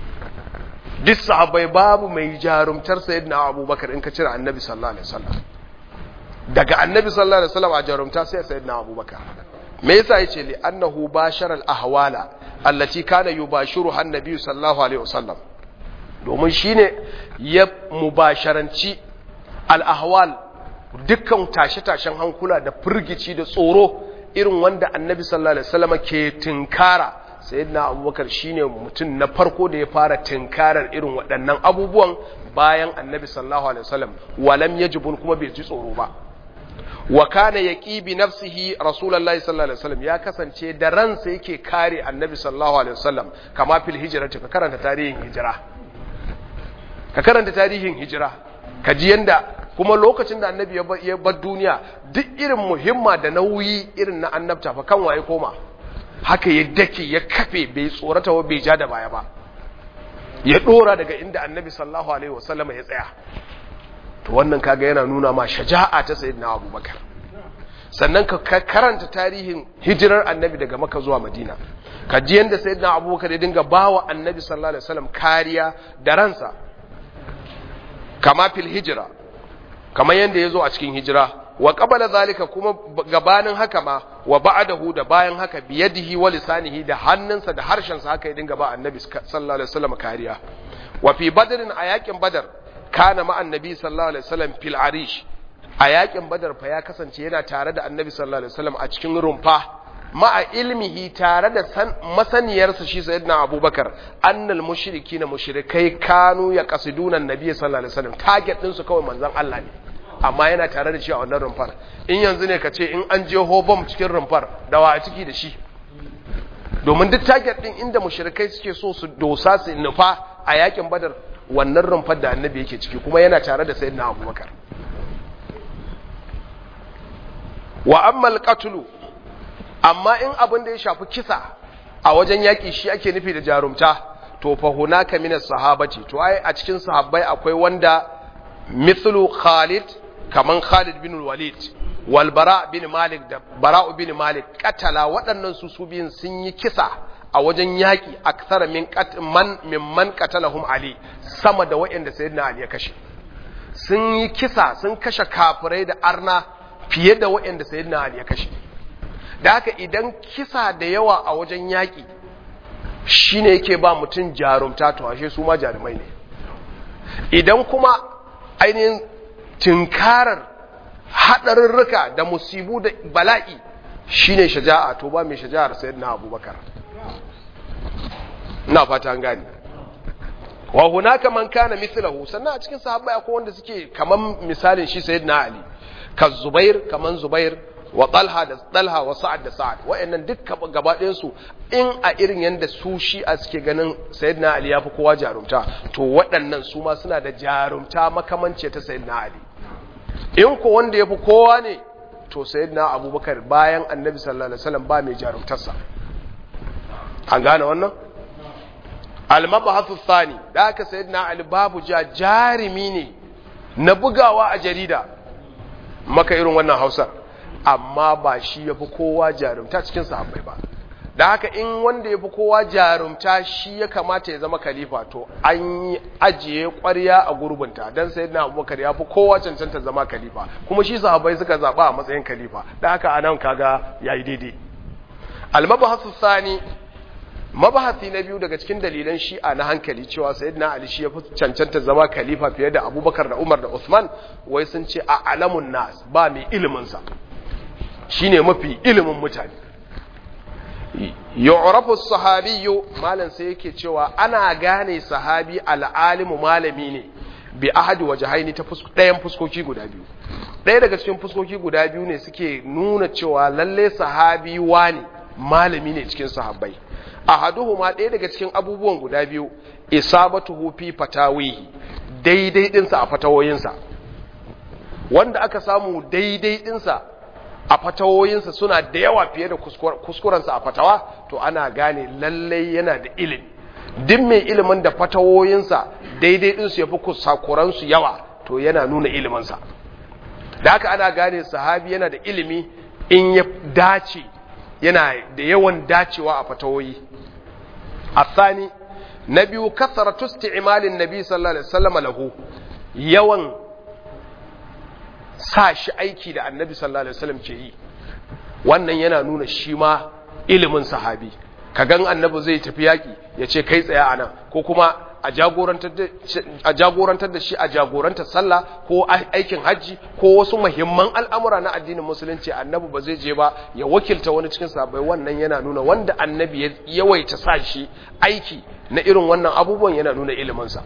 duk sahabbai babu mai jarumtar sayyidina abubakar in ka cire annabi sallallahu alaihi wasallam daga annabi sallallahu alaihi wasallam a jarumta sai sayyidina abubakar me yasa yace li annahu bashara al-ahwala allati kana yubashiruha an-nabi sallallahu alaihi wasallam domin shine ya mubasharanci al-ahwal dukkan tashe-tashen hankula da firgici da tsoro irin wanda annabi sallallahu alaihi wasallam ke tinkara sayyidina abubakar shine mutum na farko da ya fara tinkarar irin waɗannan abubuwan bayan annabi sallallahu alaihi wasallam walam yajibun kuma bai ji tsoro ba wa kana yaqi bi nafsihi rasulullahi sallallahu alaihi wasallam ya kasance da ransa yake kare annabi sallallahu alaihi wasallam kama fil hijrati ka karanta tarihin hijira ka karanta tarihin hijira ka ji yanda kuma lokacin da annabi ya bar duniya duk irin muhimma da nauyi irin na annabta fa kan waye koma haka ya dake ya kafe bai tsorata wa bai ja da baya ba ya dora daga inda annabi sallallahu alaihi wasallam ya tsaya to wannan kaga yana nuna ma shaja'a ta sayyidina abubakar sannan ka karanta tarihin hijirar annabi daga maka zuwa madina ka ji yadda sayyidina abubakar ya dinga bawa annabi sallallahu alaihi wasallam kariya da ransa kama fil hijira kamar yadda ya zo a cikin hijira wa qabala zalika kuma gabanin haka ma wa ba'dahu da bayan haka biyadihi wa lisanihi da hannunsa da harshensa haka ya dinga ba annabi sallallahu alaihi wasallam kariya wa fi badrin a yakin badar kana ma annabi sallallahu alaihi wasallam fil arish a yakin badar fa ya kasance yana tare da annabi sallallahu alaihi wasallam a cikin rumfa ma'a ilmihi tare da san masaniyarsa shi sayyidina abubakar annal mushrikina mushrikai kanu ya qasiduna annabi sallallahu alaihi wasallam target din su kawai manzon Allah ne amma yana tare da shi a wannan rumfar in yanzu ne ka ce in an je hobom cikin rumfar da wa a ciki da shi domin duk target din inda mushrikai suke so su dosa su nufa a yakin badar wannan rumfar da annabi yake ciki kuma yana tare da sayyidina abubakar wa ammal qatlu amma in abin da ya shafi kisa a wajen yaki shi ake nufi da jarumta to fa hunaka min sahabati to ai a cikin sahabbai akwai wanda mithlu Khalid kaman Khalid bin Walid wal Bara bin Malik da Bara bin Malik katala waɗannan su su biyun sun yi kisa a wajen yaƙi aksara min man mimman qatalahum Ali sama da waɗanda sayyidina Ali ya kashe sun yi kisa sun kashe kafirai da arna fiye da waɗanda sayyidina Ali ya kashe da haka idan kisa da yawa a wajen yaƙi shine yake ba mutum jarumta to ashe su ma jarumai ne idan kuma ainihin tinkarar haɗarurruka da musibu da bala'i shine shaja'a to ba mai shaja'ar sayyidina abubakar ina fata an gani wa hunaka man kana mithlahu sannan a cikin sahabbai akwai wanda suke kaman misalin shi sayyidina ali ka zubair kaman zubair wa talha da talha wa sa'ad da sa'ad wa'annan duk gaba ɗayan su in a irin yanda su shi a suke ganin sayyidina ali yafi kowa jarumta to waɗannan su ma suna da jarumta makamance ta sayyidina ali in ko wanda yafi kowa ne to sayyidina abubakar bayan annabi sallallahu alaihi wasallam ba mai jarumtarsa an gane wannan al-mabahathu thani da aka sayyidina ali babu ja jarimi ne na bugawa a jarida maka irin wannan hausar amma ba shi yafi kowa jarumta cikin sahabbai ba da haka in wanda yafi kowa jarumta shi ya kamata ya zama khalifa to an yi ajiye ƙwarya a gurbinta dan sayyidina abubakar ya fi kowa cancanta zama khalifa kuma shi sahabbai suka zaba a matsayin khalifa da haka anan kaga yayi daidai al-mabahathu thani mabahasi na biyu daga cikin dalilan shi'a na hankali cewa sayyidina ali shi ya fi cancanta zama khalifa fiye da abubakar da umar da usman wai sun ce a alamun nas ba mai iliminsa shine mafi ilimin mutane yu'rafu sahabiyyu malam sai yake cewa ana gane sahabi al'alimu malami ne bi ahadi wajhaini ta ɗayan fuskoki guda biyu ɗaya daga cikin fuskoki guda biyu ne suke nuna cewa lalle sahabi wani malami ne cikin sahabbai ahaduhuma ɗaya daga cikin abubuwan guda biyu isabatuhu fi fatawihi daidai dinsa a fatawoyinsa wanda aka samu daidai dinsa a fatawoyinsa suna da yawa fiye da kuskurensa a fatawa to ana gane lallai yana da ilimi duk mai ilimin da fatawoyinsa daidai dinsu ya fi kusakuransu yawa to yana nuna iliminsa da haka ana gane sahabi yana da ilimi in ya dace yana da yawan dacewa a fatawoyi الثاني نبي كثرة استعمال النبي صلى الله عليه وسلم له yawan sa shi aiki da annabi sallallahu alaihi wasallam ke yi wannan yana nuna shi ma ilimin sahabi ka gan annabi zai tafi yaki ya ce kai tsaya anan ko kuma a jagorantar da shi a jagorantar sallah ko aikin hajji ko wasu muhimman al'amura na addinin musulunci annabi ba zai je ba ya wakilta wani cikin sabai wannan yana nuna wanda annabi ya yawaita sa shi aiki na irin wannan abubuwan yana nuna iliminsa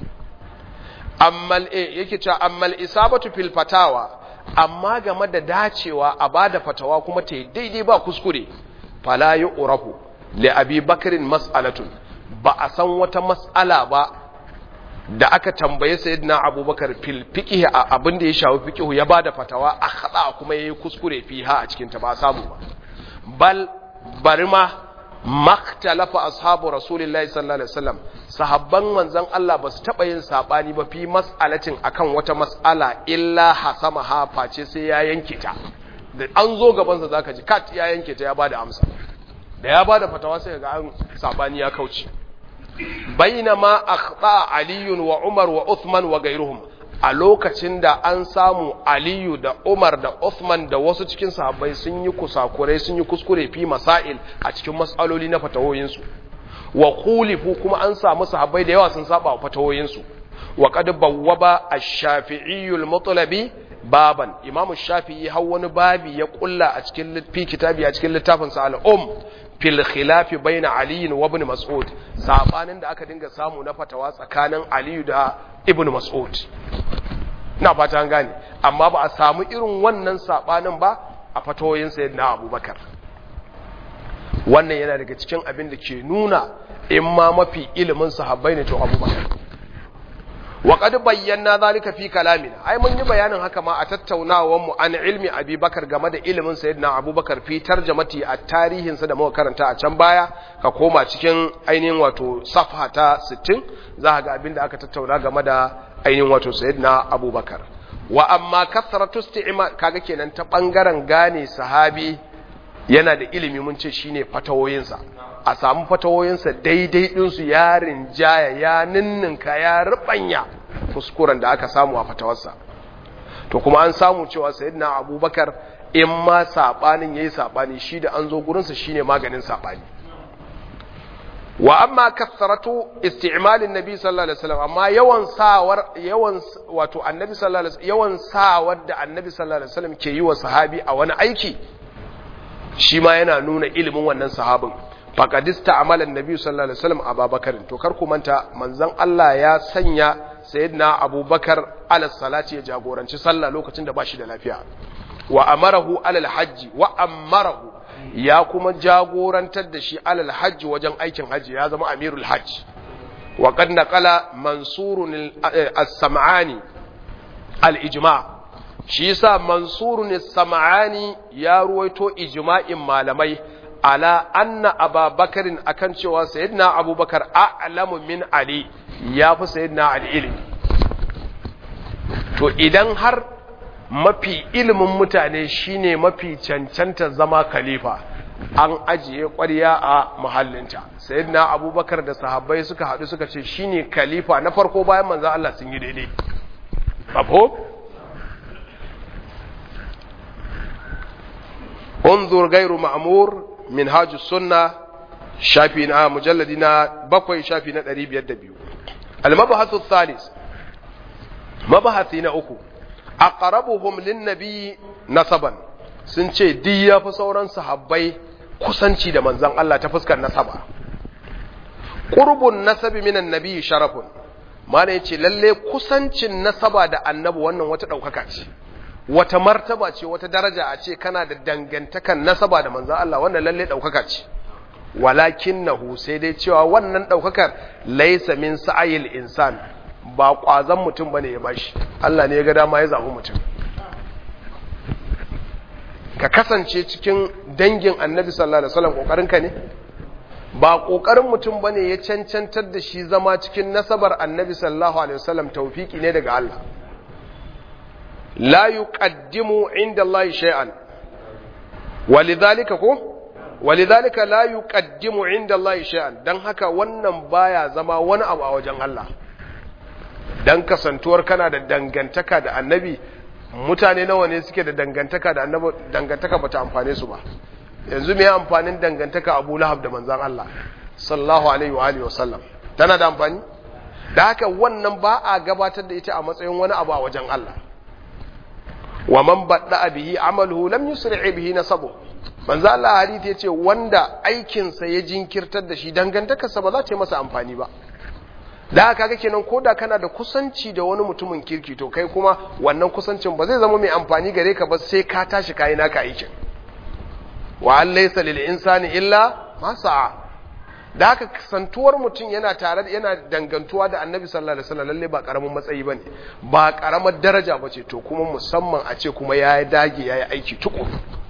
ammal yake cewa ammal isabatu fil fatawa amma game da dacewa a bada fatawa kuma ta daidai ba kuskure fala yu'rafu li abi bakrin mas'alatun ba a san wata mas'ala ba da aka tambaye sayyidina abubakar fil fiqh abin da ya shafi fiqh ya bada fatawa a khada kuma yayi kuskure fiha a cikin ta ba samu ba bal bari ma maktalafa ashabu rasulillahi sallallahu alaihi wasallam sahabban manzon Allah ba su taba yin sabani ba fi mas'alatin akan wata mas'ala illa hasama ha face sai ya yanke ta da an zo gaban sa zaka ji kat ya yanke ta ya bada amsa da ya bada fatawa sai ga an sabani ya kauce bainama akhta aliyun wa umar wa uthman wa gairuhum a lokacin da an samu aliyu da umar da uthman da wasu cikin sahabbai sun yi kusakurai sun yi kuskure fi masail a cikin matsaloli na fatawoyinsu wa khulifu kuma an samu sahabbai da yawa sun saba wa fatawoyinsu wa qad bawwaba ash-shafi'i al-mutlabi baban imamu shafi'i har wani babi ya kulla a cikin fi kitabi a cikin littafin sa al-um fil khilafi baina Ali wa ibn Mas'ud sabanin da aka dinga samu na fatawa tsakanin Ali da ibn Mas'ud ina fata an gane amma ba a samu irin wannan sabanin ba a fatawoyin sayyidina Abubakar wannan yana daga cikin abin da ke nuna in ma mafi ilimin sahabbai ne to Abubakar wa qad bayyana zalika fi kalamina ai mun yi bayanin haka ma a tattaunawar mu an ilmi Abi Bakar game da ilimin Sayyidina Abubakar fi tarjamati a tarihin sa da muka karanta a can baya ka koma cikin ainihin wato safha ta 60 za ka ga abin da aka tattauna game da ainihin wato Sayyidina Abubakar wa amma kathratu isti'ma kaga kenan ta bangaren gane sahabi yana da ilimi mun ce shine fatawoyinsa a samu fatawoyinsa daidai ɗinsu ya rinjaya ya ninninka ya rubanya kuskuren da aka samu a fatawarsa to kuma an samu cewa sayyidina abubakar in ma saɓanin ya yi saɓani shi da an zo gurinsa shine maganin saɓani wa amma kasaratu isti'malin nabi sallallahu alaihi wasallam amma yawan sawar yawan wato annabi sallallahu alaihi wasallam yawan sawar da annabi sallallahu alaihi wasallam ke yi wa sahabi a wani aiki shi ma yana nuna ilimin wannan sahabin faqadista amalan nabi sallallahu alaihi wasallam abubakar to kar ku manta manzon Allah ya sanya sayyidina abubakar ala salati ya jagoranci sallah lokacin da bashi da lafiya wa amarahu alal hajji wa amarahu ya kuma jagorantar da shi alal hajji wajen aikin hajji ya zama amirul hajji wa qad naqala mansurun as-sam'ani al-ijma shi yasa mansurun sam'ani ya ruwaito ijma'in malamai ala anna ababakarin akan cewa sayyidina abubakar a'lamu min ali ya fi sayyidina ali ilimi to idan har mafi ilimin mutane shine mafi cancanta zama khalifa an ajiye ƙwarya a mahallinta sayyidina abubakar da sahabbai suka haɗu suka ce shine khalifa na farko bayan manzon Allah sun yi daidai abu انظر غير مأمور منهاج السنة شافينا مجلدنا بقوي شافينا قريب يدبيو المبحث الثالث مبحثنا أكو أقربهم للنبي نسبا sun ce duk ya fi sauran sahabbai kusanci da manzan Allah ta fuskar nasaba ƙurbun nasabi minan nabi sharafun mana ya ce lalle kusancin nasaba da annabi wannan wata ɗaukaka ce wata martaba ce wata daraja a ce kana da dangantakan nasaba da manzan Allah wannan lalle ɗaukaka ce walakin nahu sai dai cewa wannan ɗaukakar laisa min sa'ayil insan ba ƙwazon mutum bane ya bashi Allah ne ya ga dama ya zaɓi mutum ka kasance cikin dangin annabi sallallahu alaihi wasallam ƙoƙarinka ne ba ƙoƙarin mutum bane ya cancantar da shi zama cikin nasabar annabi sallallahu alaihi wasallam tawfiki ne daga Allah لا يقدم عند الله شيئا ولذلك ko ولذلك لا يقدم عند الله شيئا dan haka wannan baya zama wani abu a wajen Allah dan kasantuwar kana da dangantaka da annabi mutane nawa ne suke da dangantaka da annabi dangantaka bata amfane su ba yanzu me amfanin dangantaka Abu Lahab da manzon Allah sallallahu alaihi wa alihi wasallam tana da amfani da haka wannan ba a gabatar da ita a matsayin wani abu a wajen Allah wa man badda bihi amaluhu lam yusri bihi nasabu manzo Allah hadisi yace wanda aikin sa ya jinkirtar da shi dangantakarsa ba za ta yi masa amfani ba da haka kaga kenan koda kana da kusanci da wani mutumin kirki to kai kuma wannan kusancin ba zai zama mai amfani gare ka ba sai ka tashi kai naka aikin wa an laysa lil insani illa ma sa'a da haka kasantuwar mutum yana tare yana dangantuwa da annabi sallallahu alaihi wasallam lalle ba karamin matsayi bane ba karamar daraja bace to kuma musamman a ce kuma yayi dage yayi aiki tuku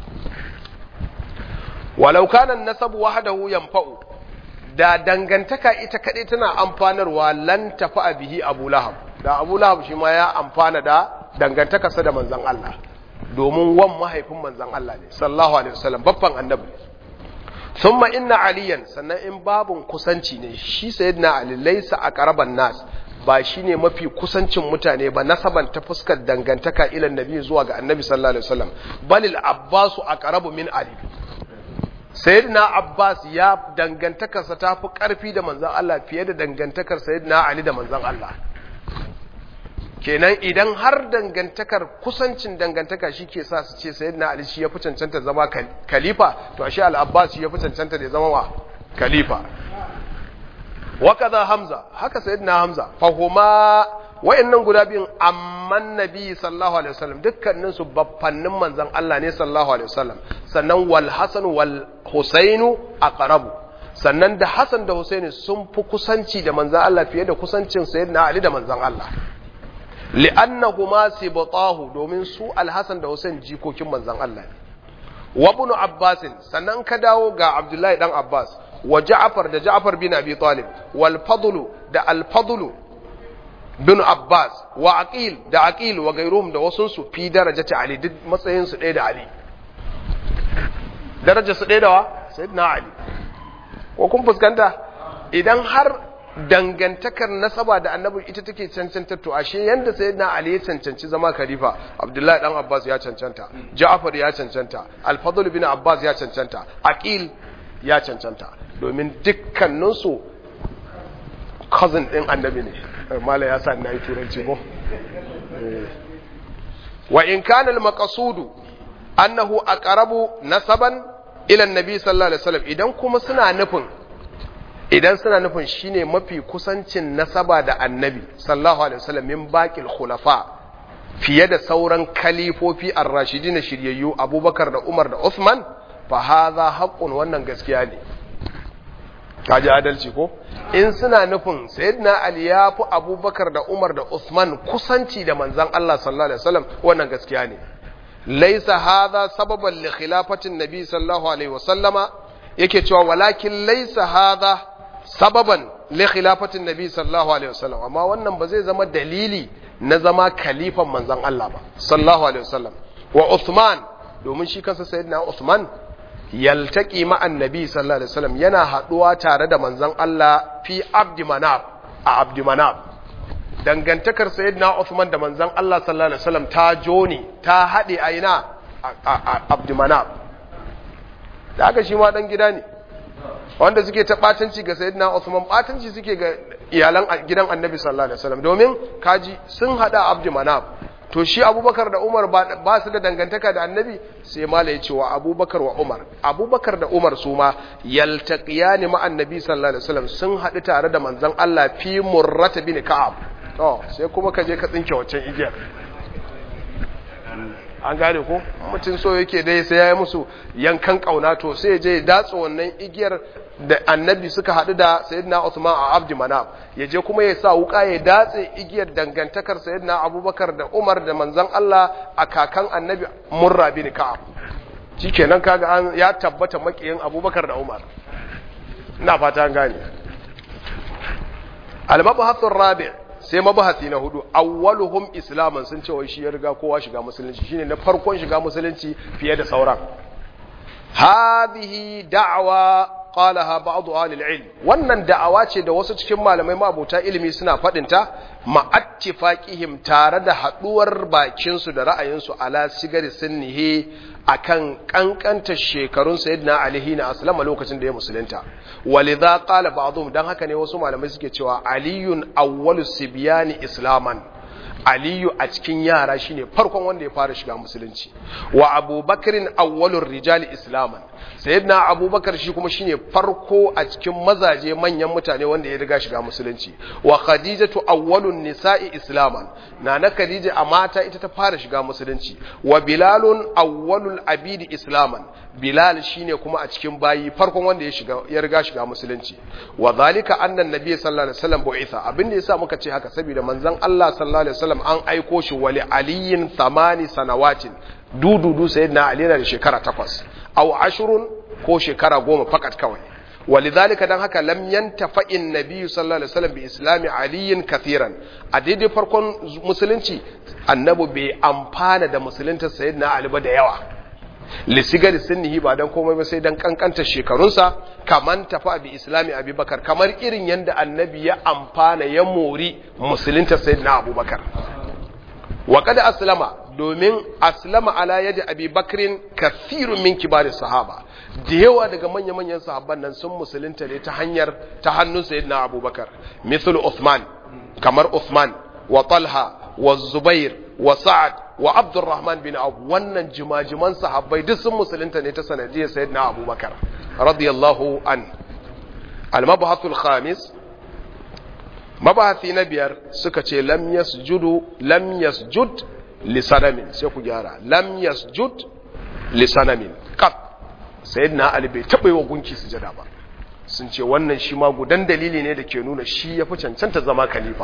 walau kana an-nasab wahdahu yanfa'u da dangantaka ita kadai tana amfanarwa lan tafa bihi Abu Lahab da Abu Lahab shi ma ya amfana da dangantakarsa da manzon Allah domin wan mahaifin manzon Allah ne sallallahu alaihi wasallam babban annabi thumma inna aliyan sannan in babun kusanci ne shi sayyidina ali laysa aqraban nas ba shine mafi kusancin mutane ba nasaban ta fuskar dangantaka ila nabi zuwa ga annabi sallallahu alaihi wasallam balil abbasu aqrabu min ali sayyidina abbas ya dangantakarsa ta fi karfi da manzon Allah fiye da dangantakar sayyidina ali da manzon Allah kenan idan har dangantakar kusancin dangantaka shi ke sa su ce sayyidina ali shi ya fi cancanta zama khalifa to ashe al-abbas shi ya fi cancanta da zama wa khalifa wa kaza hamza haka sayyidina hamza fahuma wayannan guda biyun amman nabi sallallahu alaihi wasallam dukkanin su baffannin manzon Allah ne sallallahu alaihi wasallam sannan wal hasan wal husainu aqrabu sannan da hasan da husaini sun fi kusanci da manzon Allah fiye da kusancin sayyidina ali da manzon Allah li'annahuma sibtahu domin su al-hasan da husain jikokin manzon Allah ne wa ibn abbas sannan ka dawo ga abdullahi dan abbas wa ja'far da ja'far bin abi talib wal fadl da al fadl bin abbas wa aqil da aqil wa gairuhum da wasun su fi darajati ali duk matsayin su ɗaya da ali daraja su ɗaya da wa sayyidina ali ko kun fuskanta idan har dangantakar nasaba da annabi ita take cancanta to ashe yanda sayyidina ali ya cancanci zama khalifa abdullahi dan abbas ya cancanta ja'far ya cancanta al-fadl bin abbas ya cancanta aqil ya cancanta domin dukkanin su cousin din annabi ne mala ya sa na yi turanci ko wa in kana al-maqsudu annahu aqrabu nasaban ila an-nabi sallallahu alaihi wasallam idan kuma suna nufin idan suna nufin shine mafi kusancin nasaba da annabi sallallahu alaihi wasallam min baqil khulafa fiye da sauran kalifofi ar-rashidin shiryayyu abubakar da umar da usman fa hadha haqqun wannan gaskiya ne kaji adalci ko in suna nufin sayyidina ali ya fi abubakar da umar da usman kusanci da manzan Allah sallallahu alaihi wasallam wannan gaskiya ne laisa hadha sababan li khilafatin nabi sallallahu alaihi wasallama yake cewa walakin laisa hadha sababan li khilafatin nabi sallallahu alaihi wasallam amma wannan ba zai zama dalili na zama khalifan manzan Allah ba sallallahu alaihi wasallam wa Uthman domin shi kansa sayyidina Uthman yaltaqi ma annabi sallallahu alaihi wasallam yana haduwa tare da manzon Allah fi abdi manab a abdi manab dangantakar sayyidina Uthman da manzon Allah sallallahu alaihi wasallam ta joni ta hade a ina a abdi manab da haka shi ma dan gida ne wanda suke ta batanci ga sayyidina Uthman batanci suke ga iyalan gidan annabi sallallahu alaihi wasallam domin kaji sun hada abdi manab to shi abubakar da umar ba su da dangantaka da annabi sai mala ya ce wa abubakar wa umar abubakar da umar su ma yaltaqiyani ma annabi sallallahu alaihi wasallam sun haɗu tare da manzon Allah fi murrata bin ka'ab to sai kuma ka je ka tsinke waccan igiyar an gane ko mutum so yake dai sai yayi musu yankan kauna to sai je ya datsa wannan igiyar da annabi suka haɗu da sayyidina Uthman a Abdi Manaf ya je kuma ya sa wuka ya datse igiyar dangantakar sayyidina Abubakar da Umar da manzon Allah a kakan annabi Murra bin Ka'ab shikenan kaga an ya tabbata makiyin Abubakar da Umar ina fata an gane al-mabhathur rabi' sai mabahasi na hudu awwaluhum islaman sun ce wai shi ya riga kowa shiga musulunci shine na farkon shiga musulunci fiye da sauran hadhihi da'wa qalaha ba'd ahli al-ilm wannan da'awa ce da wasu cikin malamai mabuta ilimi suna fadin ta ma'attifaqihim tare da haduwar bakin su da ra'ayin su ala sigari sunnihi akan kankanta shekarun sayyidina ali na aslama lokacin da ya musulunta walidha qala ba'dhum dan haka ne wasu malamai suke cewa aliyun awwalu sibyani islaman aliyu a cikin yara shine farkon wanda ya fara shiga musulunci wa abubakarin awwalur rijali islaman sayyidina abubakar shi kuma shine farko a cikin mazaje manyan mutane wanda ya riga shiga musulunci wa khadijatu awwalun nisa'i islaman nana khadija a mata ita ta fara shiga musulunci wa bilalun awwalul abidi islaman bilal shine kuma a cikin bayi farkon wanda ya shiga ya riga shiga musulunci wa zalika anna nabiy sallallahu alaihi wasallam bu'itha abinda yasa muka ce haka saboda manzon Allah sallallahu alaihi wasallam an aiko shi wali aliyin thamani sanawatin dududu sayyidina ali yana da shekara takwas aw ashrun ko shekara goma fakat kawai ولذلك dan haka lam yantafa annabi sallallahu alaihi wasallam bi islami aliyin kathiran a daidai farkon musulunci annabi bai amfana da musulunta sayyidina ali ba da yawa lisigar sunnihi ba dan komai ba sai dan kankanta shekarunsa kaman tafa bi islami abubakar kamar irin yanda annabi ya amfana ya mori musulunta sayyidina abubakar wa kada aslama domin aslama ala yadi abi bakrin kathirun min kibarin sahaba da yawa daga manya-manyan sahabban nan sun musulunta ne ta hanyar ta hannun sayyidina abubakar misal Uthman kamar Uthman wa Talha wa Zubair wa Sa'ad wa Abdurrahman bin Auf wannan jimajiman sahabbai duk sun musulunta ne ta sanadiyar sayyidina abubakar radiyallahu an al-mabhathul khamis mabahasi na biyar suka ce lam yasjudu lam yasjud li sanamin sai ku gyara lam yasjud li sanamin qat sayyidina ali bai taba yi wa gunki sujada ba sun ce wannan shi ma gudan dalili ne da ke nuna shi yafi cancanta zama khalifa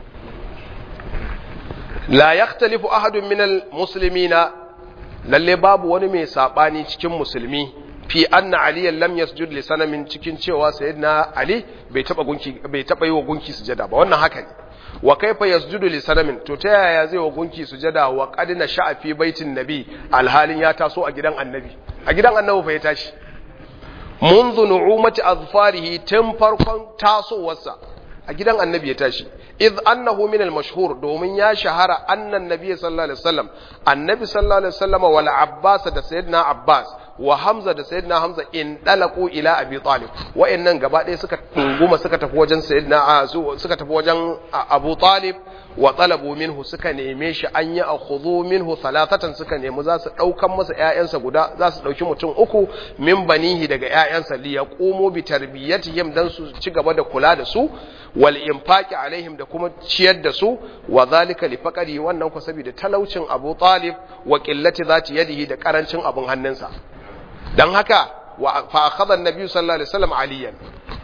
la yakhtalifu ahadun min almuslimina lalle babu wani mai sabani cikin musulmi fi anna aliyan lam yasjud li sanamin cikin cewa sayyidina ali bai taba gunki bai taba yi wa gunki sujada ba wannan haka ne wa kaifa yasjudu li sanamin to ta yaya zai wa gunki sujada wa qad nasha'a fi baitin nabi alhalin ya taso a gidan annabi a gidan annabi fa ya tashi منذ نعومة أظفاره تنفرقا تاسو وسا أجدان النبي يتاشي إذ أنه من المشهور دومين يا شهر أن النبي صلى الله عليه وسلم النبي صلى الله عليه وسلم والعباس دا سيدنا عباس wa Hamza da Sayyidina Hamza in dalaku ila Abi Talib wa'annan gaba ɗaya suka tunguma suka tafi wajen Sayyidina suka tafi wajen Abu Talib wa talabu minhu suka neme shi an yi akhudhu minhu thalathatan suka nemi za su daukan masa ƴaƴansa guda za su dauki mutum uku min banihi daga ƴaƴansa li yaqumu bi tarbiyatihim dan su ci gaba da kula da su wal infaqi alaihim da kuma ciyar da su wa zalika li faqari wannan ku saboda talaucin Abu Talib wa qillati zati yadihi da karancin abun hannunsa dan haka fa akhadha an-nabi sallallahu alaihi wasallam aliyan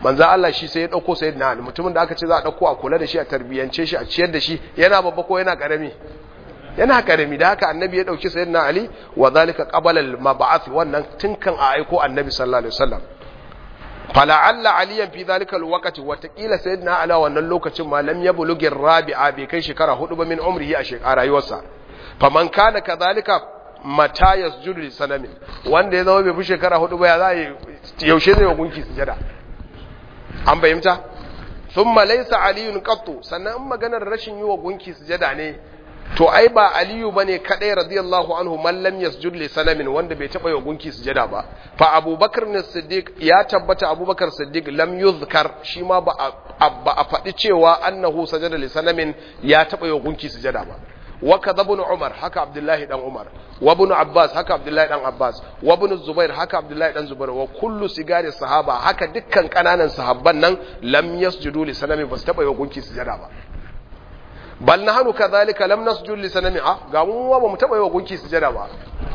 manzo Allah shi sai ya dauko sayyidina Ali mutumin da aka ce za a dauko a kula da shi a tarbiyance shi a ciyar da shi yana babba ko yana karami yana karami da haka annabi ya dauki sayyidina Ali wa zalika qabala al-mab'ath wannan tinkan a aiko annabi sallallahu alaihi wasallam fala'alla aliyan fi zalika alwaqti wa taqila sayyidina ala wannan lokacin ma lam yablughi rabi'a bai kai shekara hudu ba min umrihi a shekara rayuwarsa faman kana kadhalika mata yasjudu li sanamin wanda ya zama bai fi shekara hudu ba ya za yaushe zai wa gunki sujada an bayyanta thumma laysa aliyun qattu sannan in maganar rashin yi wa gunki sujada ne to ai ba aliyu bane kadai radiyallahu anhu man lam yasjud li sanamin wanda bai taba yi gunki sujada ba fa abubakar ne siddiq ya tabbata abubakar siddiq lam yuzkar shi ma ba a faɗi cewa annahu sajada li sanamin ya taba yi gunki sujada ba wa kadha ibn umar haka abdullahi dan umar wa ibn abbas haka abdullahi dan abbas wa ibn zubair haka abdullahi dan zubair wa kullu sigari sahaba haka dukkan kananan sahabban nan lam yasjudu li sanamin ba su taba yi gunki sujada ba bal nahnu kadhalika lam nasjud li sanami a ga mu ba mu taba yi wa gunki sujada ba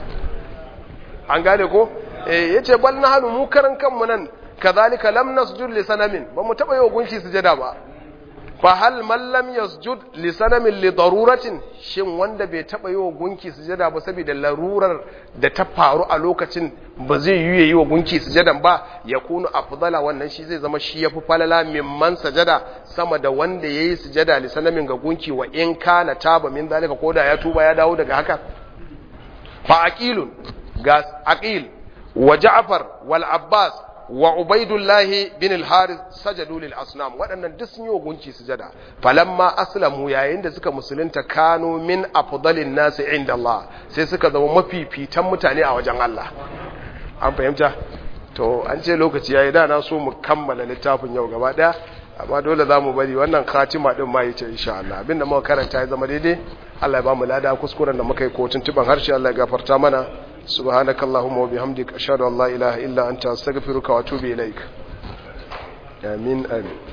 an gane ko eh yace bal nahnu mu karan kanmu nan kadhalika lam nasjud li sanamin ba mu taba yi wa gunki sujada ba fa hal man lam yasjud li sanamin li daruratin shin wanda bai taba yi wa gunki sujada ba saboda larurar da ta faru a lokacin ba zai yi yi wa gunki sujadan ba ya kunu afdala wannan shi zai zama shi yafi falala mimman sajada sama da wanda yayi sujada li sanamin ga gunki wa in kana taba min zalika koda ya tuba ya dawo daga haka fa aqilun ga aqil wa ja'far wal abbas wa ubaidullahi bin al-harith sajadu lil asnam waɗannan duk sun yi gunki sujada falamma aslamu yayin da suka musulunta kanu min afdalin nasi inda Allah sai suka zama mafifitan mutane a wajen Allah an fahimta to an ce lokaci yayi da na so mu kammala littafin yau gaba daya amma dole za mu bari wannan khatima din ma yace insha Allah abinda muka karanta ya zama daidai Allah ya ba mu lada kuskuren da muka yi ko tuntuban harshe Allah ya gafarta mana سبحانك اللهم وبحمدك أشهد أن لا إله إلا أنت أستغفرك وأتوب إليك آمين آمين